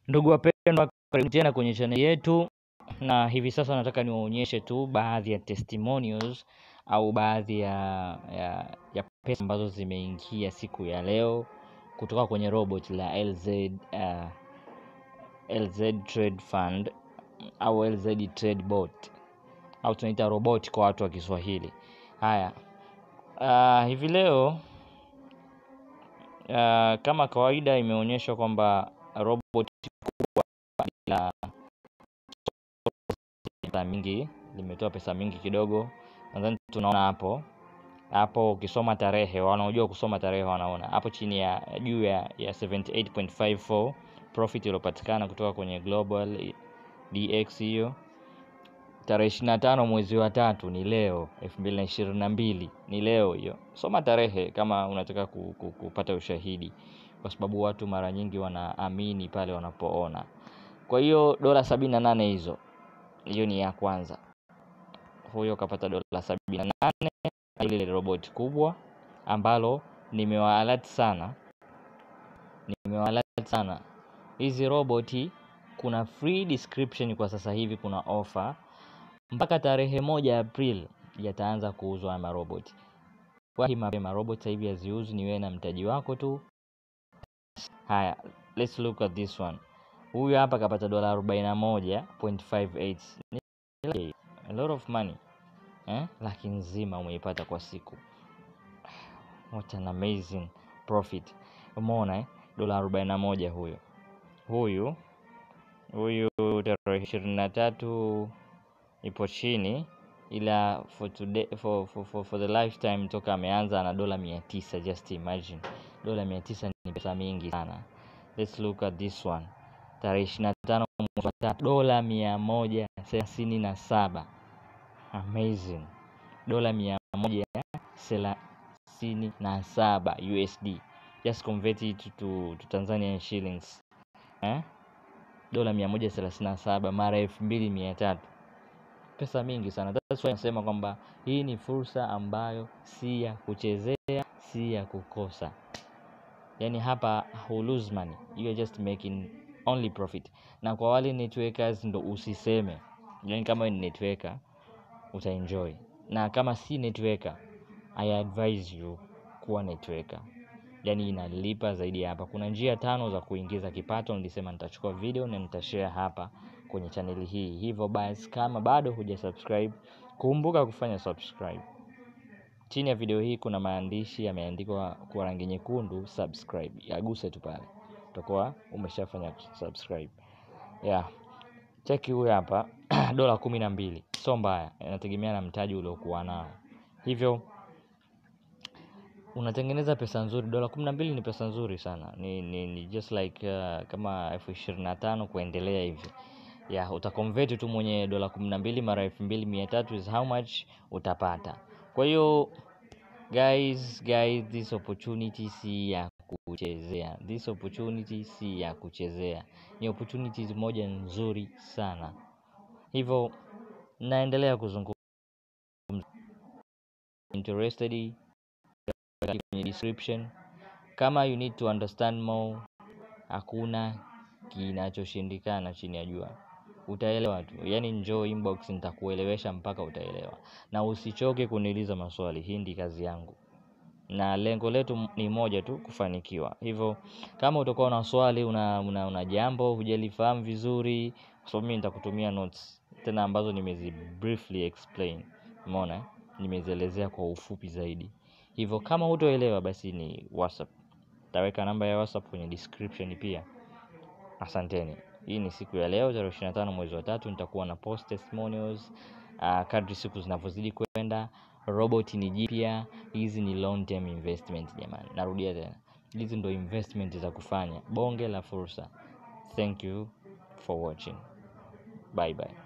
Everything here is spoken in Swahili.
Ndugu wapendwa, karibu tena kwenye channel yetu, na hivi sasa nataka niwaonyeshe tu baadhi ya testimonials au baadhi ya, ya, ya pesa ambazo zimeingia siku ya leo kutoka kwenye robot la LZ, uh, LZ Trade Fund au LZ Trade Bot au tunaita robot kwa watu wa Kiswahili. Haya, uh, hivi leo uh, kama kawaida imeonyeshwa kwamba robot kubwa la pesa mingi limetoa pesa mingi kidogo. Nadhani tunaona hapo hapo, ukisoma tarehe, wanaojua kusoma tarehe wanaona hapo chini ya juu ya, ya 78.54 profit iliyopatikana kutoka kwenye Global DX hiyo tarehe 25 mwezi wa tatu ni leo 2022 ni leo hiyo. Soma tarehe kama unataka ku, ku, kupata ushahidi, kwa sababu watu mara nyingi wanaamini pale wanapoona. Kwa hiyo dola 78 hizo, hiyo ni ya kwanza. Huyo kapata dola 78 ile robot kubwa ambalo nimewaalert sana, nimewaalert sana hizi roboti. Kuna free description kwa sasa hivi, kuna offer mpaka tarehe moja April yataanza kuuzwa haya maroboti. Wahi mapema, robot sasa hivi haziuzwi, ni wewe na mtaji wako tu. Haya, let's look at this one. Huyu hapa kapata dola 41.58 a lot of money eh? Laki nzima umeipata kwa siku. What an amazing profit! Umeona eh? Dola 41 huyo huyu huyu tarehe ishirini na tatu ipo chini, ila for today, for, for, for, for the lifetime toka ameanza na dola mia tisa. Just imagine dola mia tisa ni pesa mingi sana. Let's look at this one, tarehe ishirini na tano mwezi wa tatu dola mia moja thelathini na saba amazing, dola mia moja thelathini na saba USD, just convert it to, to Tanzanian shillings eh? dola mia moja thelathini na saba mara elfu mbili mia tatu pesa mingi sana. That's why nasema kwamba hii ni fursa ambayo si ya kuchezea, si ya kukosa. Yani hapa hu lose money, you are just making only profit. Na kwa wale networkers ndo usiseme, yani kama ni networker utaenjoy, na kama si networker I advise you kuwa networker, yani inalipa zaidi ya hapa. Kuna njia tano za kuingiza kipato, nilisema nitachukua video na nitashare hapa kwenye chaneli hii. Hivyo basi, kama bado huja subscribe, kumbuka kufanya subscribe. Chini ya video hii kuna maandishi yameandikwa kwa rangi nyekundu subscribe, yaguse tu pale, utakuwa umeshafanya subscribe. Yeah, cheki huyu hapa dola kumi na mbili, sio mbaya, inategemea na mtaji uliokuwa nao. Hivyo unatengeneza pesa nzuri. Dola kumi na mbili ni pesa nzuri sana, ni, ni, ni just like uh, kama elfu ishirini na tano kuendelea hivi ya utakonvert tu mwenye dola kumi na mbili mara elfu mbili mia tatu is how much utapata. Kwa hiyo guys, guys, this opportunity si ya kuchezea, this opportunity si ya kuchezea, ni opportunities moja nzuri sana. Hivyo naendelea kuzungumza, interested kwenye description, kama you need to understand more, hakuna kinachoshindikana chini ya jua utaelewa tu, yaani njoo inbox, nitakuelewesha mpaka utaelewa, na usichoke kuniuliza maswali. Hii ndi kazi yangu, na lengo letu ni moja tu, kufanikiwa. Hivyo kama utakuwa na swali, una, una, una jambo hujalifahamu vizuri, kwa sababu mimi nitakutumia notes tena ambazo nimezi briefly explain, umeona, nimezielezea kwa ufupi zaidi. Hivyo kama hutoelewa, basi ni WhatsApp, taweka namba ya WhatsApp kwenye description pia. Asanteni. Hii ni siku ya leo tarehe 25 mwezi wa tatu, nitakuwa na post testimonials uh, kadri siku zinavyozidi kwenda. Robot ni jipya, hizi ni long term investment jamani, narudia tena, hizi ndo investment za kufanya, bonge la fursa. Thank you for watching, bye bye.